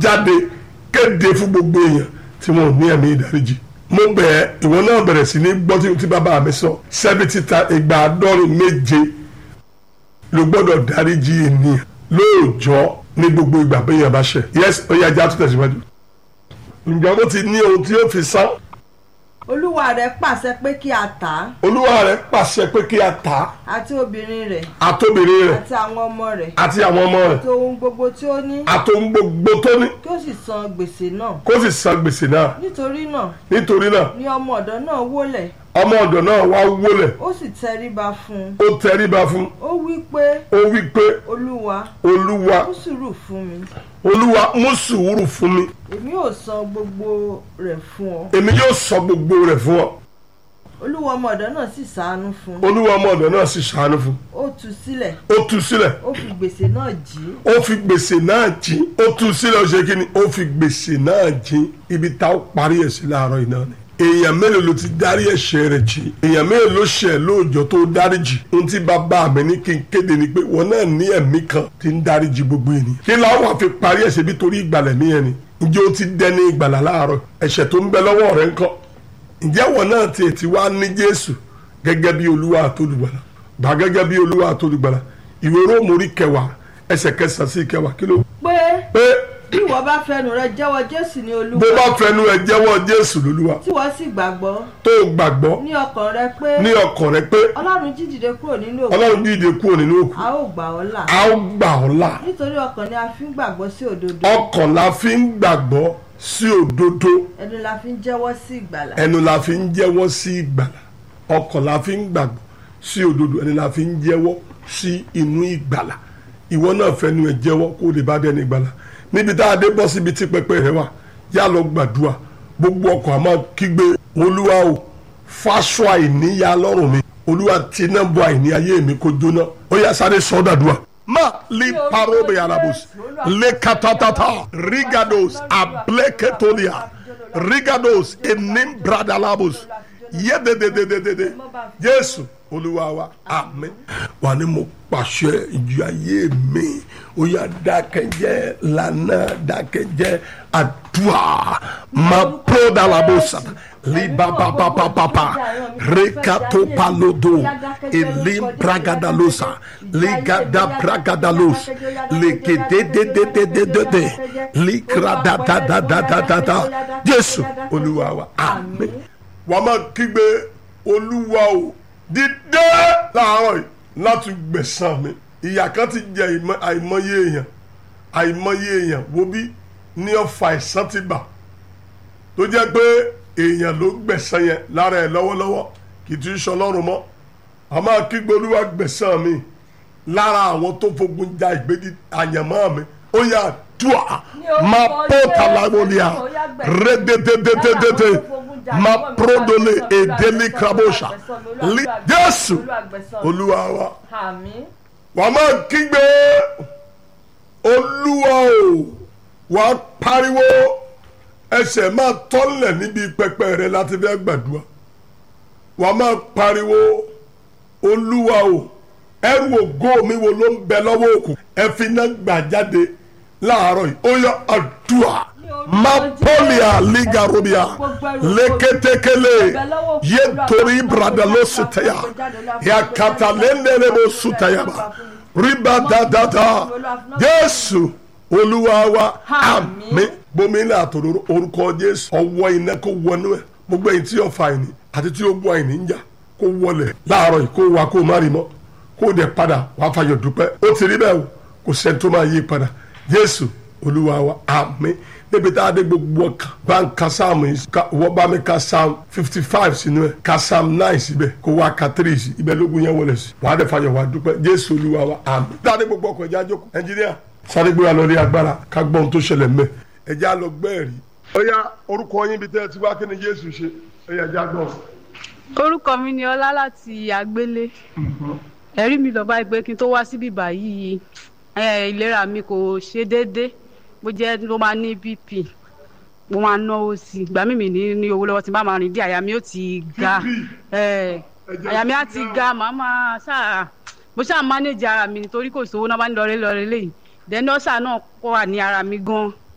jáde kéde fún gbogbo èèyàn tí wọn ò ní ẹ̀mí ìdáríjì mo bẹ̀ ẹ́ ìwọ náà bẹ̀rẹ̀ sí ní gbọ́ tí- tí bàbá mi sọ seventy ta ìgbà àádọ́rin méje ló gbọ́dọ̀ dáríjì ènìyàn lóòjọ́ ní gbogbo ìgbà bẹ́yẹn bá ṣẹ̀ yes ó yá ajá tó tẹ̀síwájú. ǹjẹ́ mo ti ní ohun tí ó fi sán olúwa rẹ̀ pàṣẹ pé kí a tà á olúwa rẹ̀ pàṣẹ pé kí a tà á àti obìnrin rẹ̀ àtòbìnrin rẹ̀ àti àwọn ọmọ rẹ̀ àti àwọn ọmọ rẹ̀ àti ohun gbogbo tí ó ní àtòun gbogbo tó ní kí ó sì san gbèsè náà kó sì san gbèsè náà nítorí náà nítorí náà ni ọmọ ọ̀dọ̀ náà wólẹ̀ ọmọ ọ̀dọ̀ náà wá wólẹ̀ ó sì tẹríba fún un ó tẹríba fún ó wí pé ó wí pé olúwa olúwa mú sùúrù fún mi olúwa mú sùúrù fún mi èmi ò san gbogbo rẹ̀ fún ọ èmi yóò sọ gbogbo rẹ̀ fún ọ olúwa ọmọ ọ̀dọ̀ náà sì ṣàánú fún un olúwa ọmọ ọ̀dọ̀ náà sì ṣàánú fún ó tú sílẹ̀ ó tú sílẹ̀ ó fi gbèsè náà jì í ó fi gbèsè náà jí ó tú sílẹ̀ ó ṣe kí ni ó fi gbèsè náà jí ibi tá ó parí ẹ̀ sí láàárọ̀ iná ni èèyàn mélòó ló ti dárí ẹ̀ṣẹ̀ rẹ̀ jì èèyàn mélòó ló ṣẹ̀ lóòjọ́ tó dárí jì ohun tí bàbá mi ní kí n kéde ni pé wọn náà ní ẹ̀mí kan tí ń dárí jì gbogbo ènìyàn kí láwọn àfi parí ẹ̀ṣẹ̀ bí torí ìgbàlẹ̀ mi yẹn ni ǹjẹ́ ó ti dẹni ìgbàlà láàárọ̀ ẹ̀ṣẹ̀ tó ń bẹ lọ́wọ́ rẹ̀ ńkọ́ ǹjẹ́ wọn náà tiẹ̀ ti wá ní Jésù gẹ́gẹ́ bí olúwa àtolùgbàlà gbà gẹ́gẹ́ bí olúwa àtolùgbàlà ìwé róòmù orí kẹwàá ẹsẹ̀ kẹsàn-án sí kẹwàá kí ló pé pé bí ìwọ bá fẹnu rẹ jẹ́wọ́ jésù ní bó olúwa bá fẹnu ẹ jẹ́wọ́ Jésù lólúwa tí wọ́n sì gbàgbọ́ tó o gbàgbọ́ ní ọkàn rẹ pé ní ọkàn rẹ pé ọlọ́run jí dìde kúrò nínú òkú Ọlọ́run dìde kúrò nínú òkú a ó gbà ọ́ là a ó gbà ọ́ là nítorí ọkàn ni a fi ń gbàgbọ́ sí òdodo ọkàn la fi ń gbàgbọ́ sí òdodo ẹnu la fi ń jẹ́wọ́ sí ìgbàlà ẹnu la fi ń jẹ́wọ́ sí ìgbàlà ọkàn la fi ń gbàgbọ́ sí òdodo ẹnu la fi ń jẹ́wọ́ sí inú ìgbàlà ìwọ náà fẹnu ẹ jẹ́wọ́ kó o lè bá dẹni ìgbàlà níbi tá a dé bọ́ síbi tí pẹpẹ rẹ wà yá lọ gbàdúrà gbogbo ọkàn àmọ́ kígbe olúwa o fáṣọ àìníyá lọ́rùn mi olúwa tí náà bọ àìní ayé mi kó jóná ó yá sáré sọ́dàdúrà ma li parobe alabus le katatata rigados ableketolia rigados enim bradalabus yededededede jésù olúwa wa àmín wà ní mo pàṣẹ ìjì ayé mi ó yá dákẹ́jẹ́ lànà dákẹ́jẹ́ àdúrà ma prodalabosa libababababa rekatopalodo elim bragadalosa ligada bragadalos legedededededede likradadadadadada jésù olúwa wa àmín wà á máa kígbe olúwa o dídé láàárọ̀ yìí láti gbẹ̀san mi ìyà kan ti jẹ ìmọ̀- àìmọye èèyàn àìmọye èèyàn wo bí ní ọ̀fà ìsán ti bà tó jẹ́ pé èèyàn ló gbẹ̀san yẹn lára ẹ̀ lọ́wọ́lọ́wọ́ kì í ti sọ lọ́rùn mọ́ a máa kígbe olúwa gbẹ̀san mi lára àwọn tó fogun ja ìgbédi àyànmọ́ mi ó yà dùà máa pọ̀ tàlàwọ̀lìà rédédédédédé máa prodole èdèlé krabosha Li- jésù olúwa wa àmín wàá máa kígbe olúwa o wàá pariwo ẹsẹ̀ máa tọ́lẹ̀ níbi pẹpẹ rẹ láti fẹ́ gbàdúrà wàá máa pariwo olúwa o ẹrù ògo mi wo ló ń bẹ lọ́wọ́ òkú ẹ fi iná gbà jáde láàárọ̀ yìí ó yọ àdúrà mapolia ligarobia leketekele yetori bradalositaya yakatalendelebo sutayaba riba dadada jésù olúwa wa àmín gbomina àtòrò orúkọ jésù ọwọ́ iná kó wọnú ẹ gbogbo ẹ̀yin tí yóò fa ẹni àti tí yóò gbọ́ ẹni ń jà kó wọlẹ̀ láàárọ̀ yìí kó wa kó má rí mọ́ kó dẹ̀ padà wàá fàyọ̀ dúpẹ́ ó ti rí bẹ́ẹ̀ o kò sẹ́ni tó máa yí padà jésù olúwa wa àmín níbi tá a dé gbogbo ọkàn bá ń ka sáàmù yìí ká wọ́n bá mi ka sáàmù fifty five sínú ẹ̀ ka sáàmù nine síbẹ̀ kó wá ka three sí ibẹ̀ lógún yẹn wọlé sí wàá dẹ̀ fàyọ̀ wàá dúpẹ́ jésù olúwa wa àmín tá a dé gbogbo ọkọ̀ ẹ̀jẹ̀ àjọkọ̀ ẹnjìníà sáré gbéra lọ rí agbára ká gbọ́ ohun tó ṣẹlẹ̀ mẹ́ ẹ̀jẹ̀ á lọ gbẹ́ẹ̀rí. ó yá orúkọ yín bí tẹ́ ẹ ti wá kí ni jésù ṣe ẹ̀yà ẹ̀jẹ̀ àgbọ̀n. orúkọ mi ni ọlá láti àgbélé ẹ̀rí mi lọ báyìí pé kí n tó wá síbí báyìí ẹ, ìlera mi kò ṣe déédé bó jẹ́ ló máa ní bp mo máa náwó sí i ìgbà mímì ní ní owó lọ́wọ́ tí n bá máa rìn dé àyà mi ó ti ga ẹ, àyà mi á ti ga màá máa ṣáà mo ṣáà mánéjì ara mi nítorí kò sówó náà bá ń lọrẹ lọrẹ lẹ́yìn dẹ́nọ́sà náà kọ́ wà ní ara mi gan